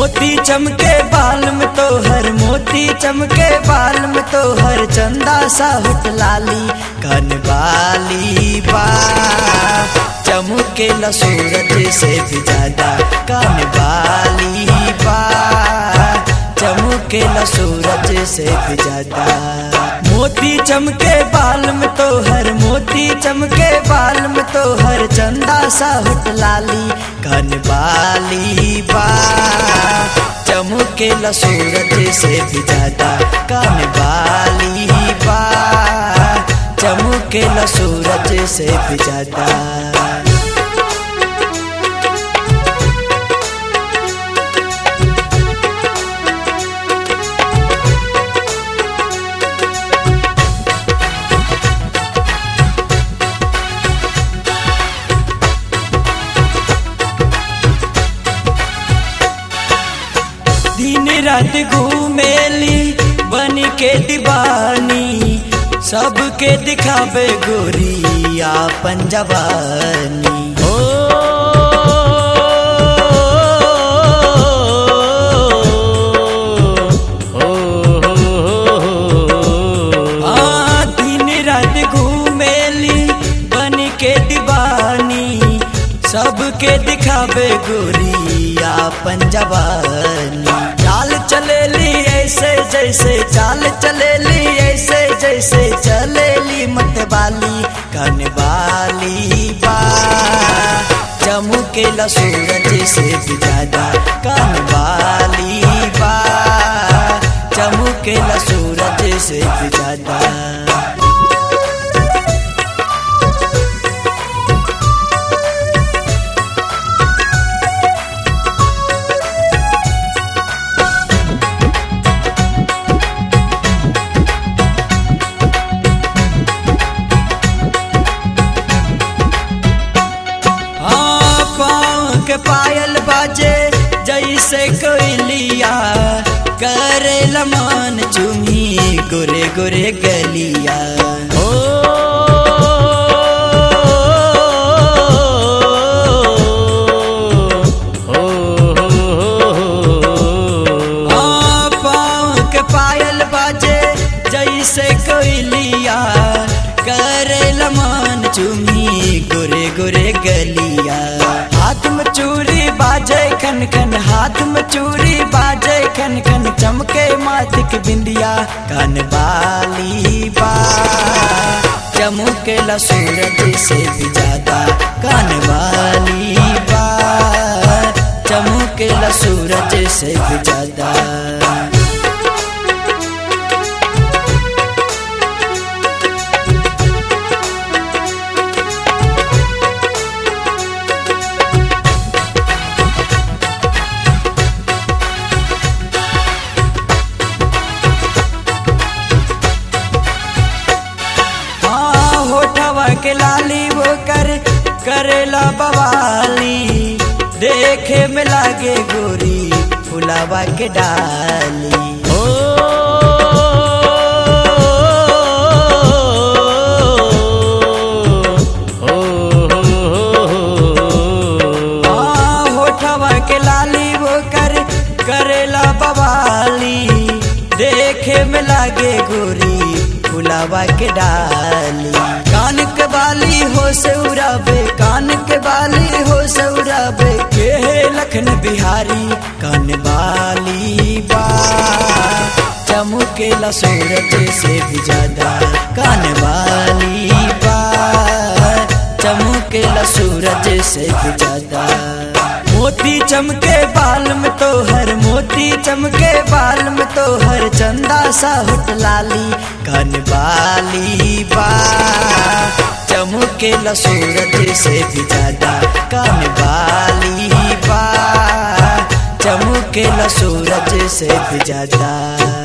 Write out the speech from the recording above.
मोती चमके बाल में तो हर मोती चमके बाल में तो हर चंदा सा होट लाली कन बाली बा चमके ल सूरज से भी ज्यादा कन बाली बा चमके ल सूरज से भी ज्यादा मोती चमके बाल में तो हर मोती चमके बाल में तो हर चंदा सा होट लाली कन बाली बा चमके ल सूरज से भी ज्यादा कन बाली बा चमके ल सूरज से भी ज्यादा दिन रात घूमेली बन के दीवानी सबके दिखावे गोरी आपन जवानी हो हाँ, दिन रात घूमेली बन के दीवानी सबके दिखावे गोरी आपन जवानी चाल चलेली ऐसे जैसे चाल चलेली ऐसे जैसे चलेली मतवाली कनवाली बा चमके ल सूरज से भी ज्यादा कनवाली बा चमके ल सूरज से भी ज्यादा हाँ, पाँव के पायल बाजे जैसे कोयलिया करे लमान चुमी गोरे गोरे गलिया ओ हाँ, पाँव के पायल बाजे जैसे कोयलिया करे लमान चुमी गोरे गोरे गलिया हाथ में चूड़ी बाजे खन खन हाथ में चूड़ी बाजे खन खन चमके माथिक बिंदिया कन बाली बा चमके ल सूरज से भी ज्यादा कन वाली बा चमके ल सूरज से भी ज्यादा हाँ होठवा के लाली वो कर करेला बवाली देखे में लागे गोरी फुलावा के डाली ओ हाँ, होठवा के लाली वो कर करेला बवाली देखे में लागे गोरी फुलावा के डाली कान के बाली हो से उड़ावे कान के बाली हो से उड़ावे के लखन बिहारी कान बाली बा चमके ला सूरज से भी ज्यादा कान वाली बा चमके ला सूरज से भी ज्यादा मोती चमके बाल में तो हर मोती चमके बाल में तो हर चंदा सा होट लाली कन बाली बा चमके ल सूरज से भी ज्यादा कन बाली बा चमके ल सूरज से भी ज्यादा